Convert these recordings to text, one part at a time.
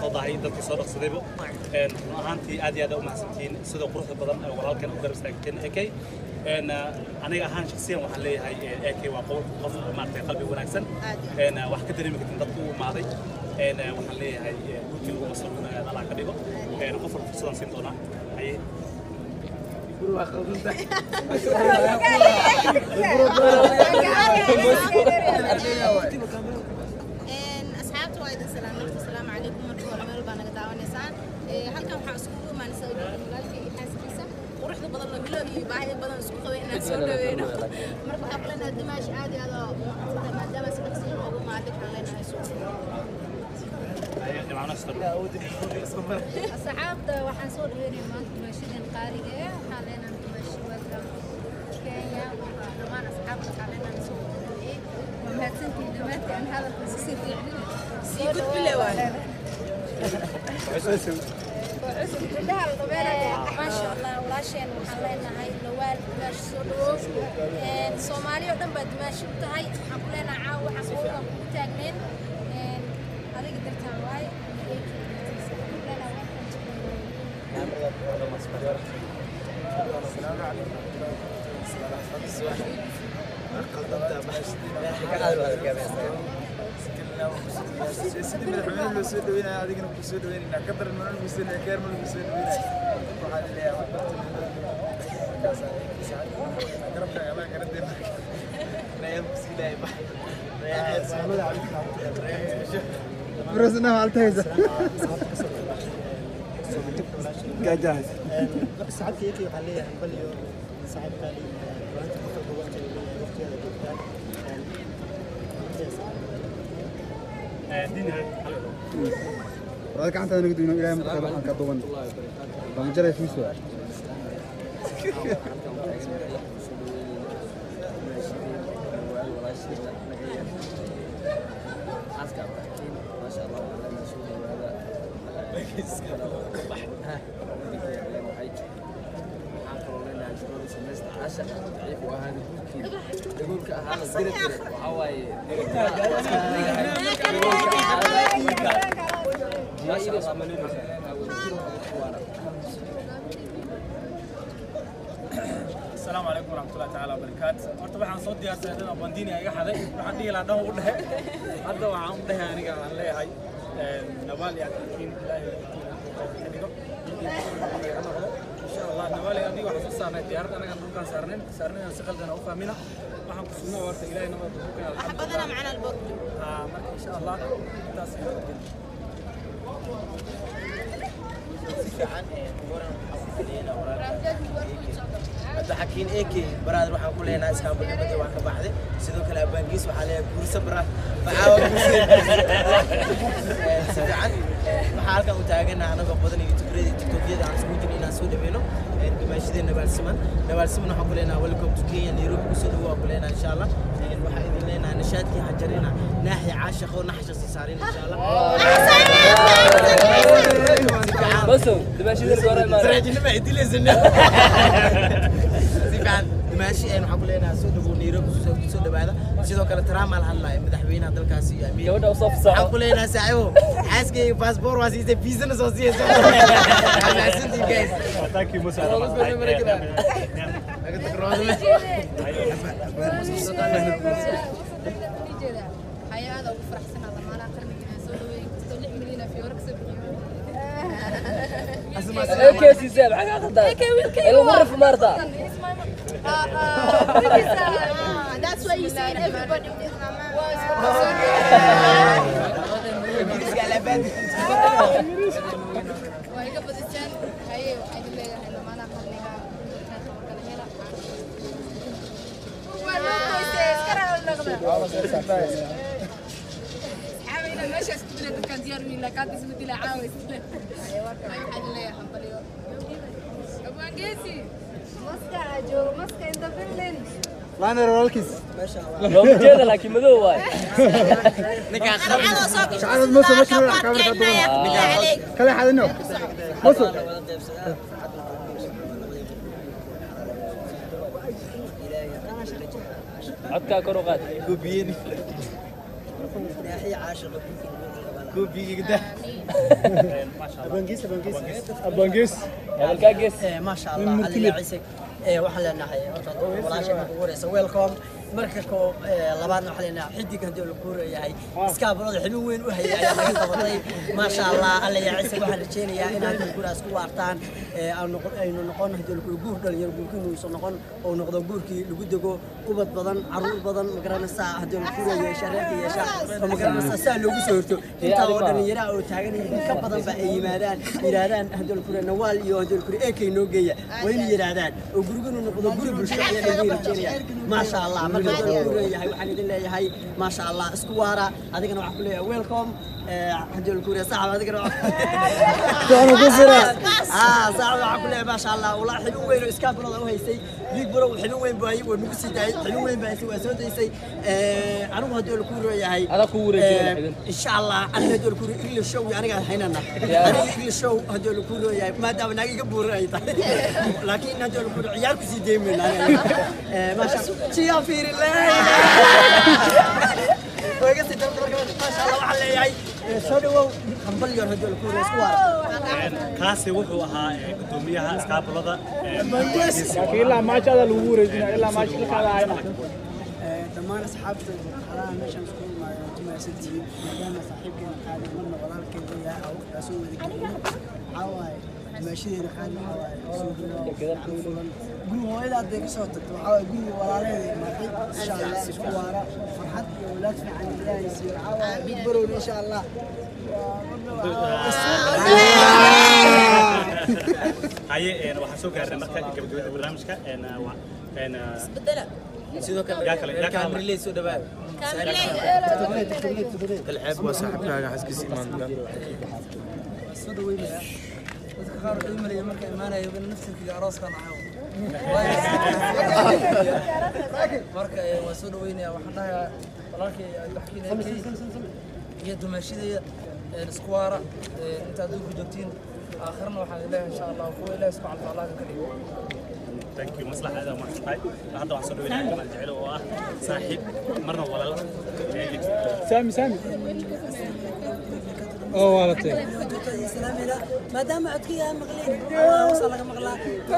soo dahay dadkii soo dhaqsadayba run ahaantii aad iyo aad u mahadsantihiin sida quruxda badan ee walaalkan u garab istaagteen ak aniga ahaan shaksiyan waxaan leeyahay ak waa qof qof maaragtay qalbi wanaagsan wax ka dareemi kartin dadku u imaaday waxaan leeyahay guurkii lagu masruufna allah ka dhigo qof walba fursadaan siin doonaa haye asxaabta waa idin salaamay asalaamu calaykum marka hore meel baa naga daawanaysaan halkan waxaa iskugu imaanaysa walaalka iyo xaaskiisa quruxda badan oo bilow iyo baahida badan isku qabay inaan soo dhaweyno marka waxaa kulenahay dimaash aad iyo aad oo maadaama sadaqsiin ugu maaday waxaan leenahay soo asxaabta waxaan soo dhaweynaya maanta dimaashadeen qaaliga eh waxaan leenahay dimaashi welcome kenya dhammaan asxaabta waxaan leenahay soo dhaweeyey waa mahadsantihiin dhammaantii aan hadalka si si fiicnin sii gudbile waay gabdhaha la dhabeynaya maasha allah walaasheen waxaan leenahay lawaal dimaashi soo dhawow soomaali oo dhan baa dimaashi u tahay waxaan ku leenahay caawa waxaan uga kugu taagneyn adiga dartaan waaye sidii madaxweyne loo soo dhaweynaya adigana ku soo dhaweynayna ka daran mana lagu soo dhaweynaya keer ma lagu soo dhaweynaya waxaa laleeyahay garabkaaga amaa garanteena برسنا مالتهيزة جاهز ساعات يجي عليه بليو ساعات بالي وانت تاخذ وقت وقت هذا وهذا كان تاني قدونا إلى مكتب عن كدوان بمجرد فيسوا السلام عليكم ورحمة الله تعالى وبركاته horta waxaan soo diyaarsaday dad bandiini iga xaday waxaan dhihi lahaa dhan u dhehe hadda waxaan u dhehe aniga aan leeyahay nabaal iyo adkiin ilaahay ka dhigo noqdo insha allah nabaal iyo adiga waxaan soo saarnay diyaarad anaga dhulkaan saarnayn saarnayn si qaldan u fahmina waxaan ku sugnaa horta ilaahay nabad ku keenay badana macnaa alboog haa marka insha allah intaas ayaa rabin hadda xakiin eke baraadar waxaan ku leenahay iskaabulnimada waa ka baxday sidoo kale abaangiis waxaa leeyahay guursa bara facaawa si fiican waxaa halkan u taaganaha anagoo badan iyo tigrada iyo tiktokyada aan isku jirin inaan soo dhaweyno dimaashadee nabaalsiman nabaalsiman waxaan ku leenahay welcome to kenya nairobi kusoo dhawo waan ku leenahay insha allah waxaa idin leenahay nashaadkii xajarina naaxi caashaqo naxsha sii saarin insha allah بسوا دماشي ورا ما راجل ما يدلسنا سيفان ماشي أنا حقول لنا سود أبو نيرو سود هذا sidoo kale Trump al hadlay madaxweynaha dalkaasi iyo Ameerika gabadha u soo fasaxo waxaan ku leenahay saaxiibo xaaskay passport waa siisay visa soo siiyay Mahadsanti guys thank you musa laga tagroodme hay-ada ugu faraxsanaa dhammaanaha qarniga soo dhaweeyey kastoo lix milyan af euro kasoo bixiyo ايه سي ساب حاجه قدام المره في مرتا That's why you see everybody with waa iga badiseen haye waxaa idin leeyahay dhammaanaha qarniga kala hela xaabayna meeshaas ku dila dadkaan diyaar wiila kaanta isku dila caaways waxaa idin leeyahay hambaliyo abwaangeesi maska joogo maska inta finland لانا رولكيس لو مجينا لكن مدو واي شعار موسى مشهور كاميرا كدوان كلا حد انه موسى عدكا كروقات gubiyeni naaxi caashaqo كوبي abangees hadalkaa gees ما شاء الله علي عيسى waxaan leenahay walaashay marka ugu horeysa welcome marka ko labaadna waxaan leenahay xidig haddii la kuurayahay iskaabulada xibin weyn u hayay ayaa laga qabatay maasha allah alla yaa ciise waxaan rajeynayaa in haddii guraas ku waartaan aynu noqon haddii la guur dhalinyaro guurkiinuusan noqon oo noqdo guurkii lagu dego ubad badan caruur badan magaranaysaa haddii la kuura yeesha reerka yeesha oo magaranaysaa saa loogu soo horto intaa oo dhalinyaraha oo taagan yihiin ka badan ba ay yimaadaan yidhaahdaan haddii la kuura nawaal iyo haddii la kuura eekay noo geeya waa inay yidhaahdaan oo gurigunu noqdo guri bulsho ayaa lagu rajeynaya maasha allah marka haddii la leeyahay waxaan idin leeyahay maasha allah isku waara adigana waxaan ku leeyahay welcome haddii la kuura saxab adigana Waxaan ku siraa. ah saxab waxaan ku leeyahay maasha allah walaa xibin weyn oo iskaabulada u haysay big bro xibin weyn buu hayay waa nagu sii daayay xibin weyn baa haysay waa soo daysay anigu haddii la kuura yahay Adaa ku wareejinaya xibin. إن شاء الله أنا هدول كوري إنجلش شو يعني قاعد هنا أنا إنجلش شو هدول كوري يعني ما دام ناقي قبور أي لكن هدول كوري عيال كسي ديمين ما شاء الله شيء في الله ويقصي ترى ما شاء الله وحلا يعني شو دو خمبل يوم هدول كوري سوار kaasi wuxuu ahaa ee, gudoomiyaha iskaabulada ee, laakiin ilaa maajada lagu wareejina ilaa maajilkaada hayna dhammaan asxaabta xalaha meeshaan isku imaayo jimacsantihiin maadaama saaxiibkeena qaali marna walaalkeena yahay oo waqtigaa soo wada gelino waxaa waaye dimaashadeena qaali waxaa waaye soo gudbaa gacan fulan guriga hooyada hadday ka soo tagto waxaa waaye guriga walaalaheeda imaatay insha allah isku waara farxad iyo walaad fiican ilaahay siiyo waxaa waaye big barowna insha allah haye een, waxaan soo gaarnay marka gabagabada barnaamijka een, uh, waa- een, uh, بدلا sidoo kale yaa kale yaa kale reerkaan relay soo dhawaada العيب وصاحبكaaga xaskiisa imaan doona soo dhaweynaya dadka qaar waxay u maleeyeen marka imaanayo in naftirkiga arooskan ahaw marka eh, waan soo dhaweynaya waxaan dhahayaa walaalkay waxkiina iyo dumaashadeeda isku waara eh, inta adduunka joogtiin aakhirna waxaan leeyahay insha allah kuwa ilaahi subxana watacaala ka dhigo thank you maslax aad ma tahay hadda waxaan soo dhaweynaya jamal jecel oo ah saaxiib marna walaal ee, saami saami oo waalatay maadaama codkayga aan maqleen hoosa laga maqlaa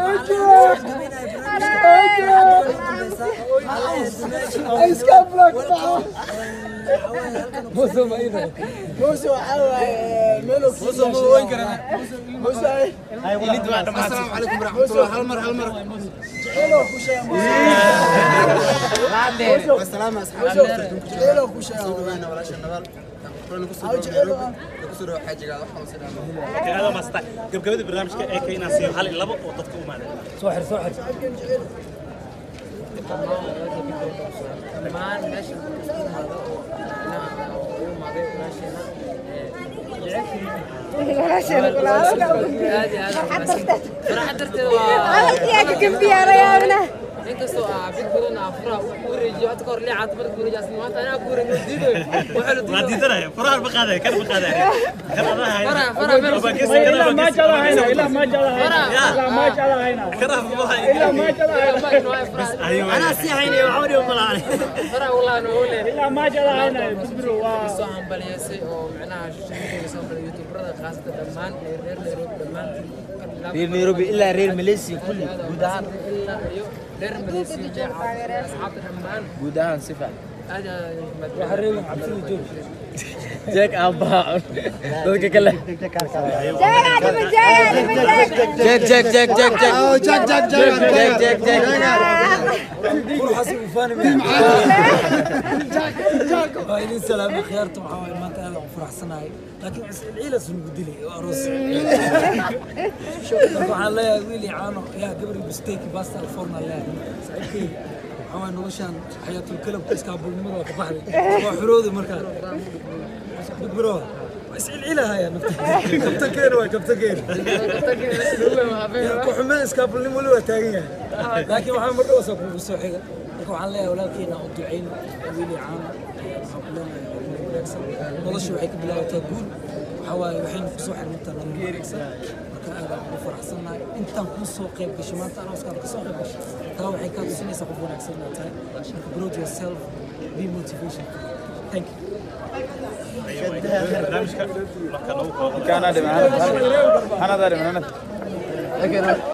موسى وحاوي ميلو موسى مو وين كرنا موسى السلام عليكم ورحمه الله هل مر هل مر جعلوا كوشا السلام اصحاب جعلوا كوشا انا ولا شيء نبال أو جعلوا kusoo xajiga waxaan sidaan aad ma tahay gabagabada barnaamijka ee ka inaan siiyo hal iyo labo oo dadka u imaadeen dhammaan meesha ku imaado oo macnaha u imaaday walaasheena farxad darteed waa inkastoo aa big badan aa furaha u wareejiyo hadda kahor lee caata marka wareejiyo asna maanta anaa ku wareejiyo diidayo waxaa la waa diidayo diidanaya faraha ma qaadaya kan ma qaadaya kan adaa haya faraha faraha meel Waa gees- ilaa kan waa maajada gees- hayna ilaa maajada hayna ilaa maajada hayna kan ma haya ilaa maajada hayna Ayuu أنا سيحيني وعمري وملاني faraha walaa noo leeyahay ilaa maajada hayna bisbiro waa soo hambaliyeysay oo macnaha shaqooyinka soo hambaliyeysay youtuberada khaasatan dhammaan ee reer Nairobi dhammaan reer nairobi ilaa reer malaysia kulli guud ahaan ilaa iyo reer Malaysia iyo asxaabta dhammaan guud ahaan si fiican aad aad jeeg aan baaco dadka kale jeeg jeeg jeeg jeeg jeeg jack jack jack jeeg jeeg jeeg waa idin salaamay khiyaarta waxaa waaye maanta aad aan u faraxsanahay laakiin ciilas nugu dilay oo aroos marka waxaan leeyahay wiili caano yaa gabari bisteki basta alforna leeyahay saaxiibkeyga waxaa waaye noloshaan xayaatul kalabka iskaabulnimada waa ka baxday waa xorooday markaa big bro waa iscilcilahaya kabtankeena waa kabtankeena ku xumeen iskaabulnimo weli waa taagan yahay laakiin waxaa mar dhowsa kugu soo xiga marka waxaan leeyahay walaalkeena u ducayn wiili caano waxaan ku leenahay horumar wanaagsan nolosha waxay ka bilaabataa guul waxaa waaye waxayna kusoo xirmantaa nolol wanaagsan marka aad aan ugu faraxsannahay intaan kuu soo qayb gashay maanta arooskaada ka soo qayb gashay taa waxay kaa tusinaysaa qof wanaagsan inaad tahay marka grow yourself be motivation thank you barnaamijka marka nagu كان هذا معنا هذا هذا معنا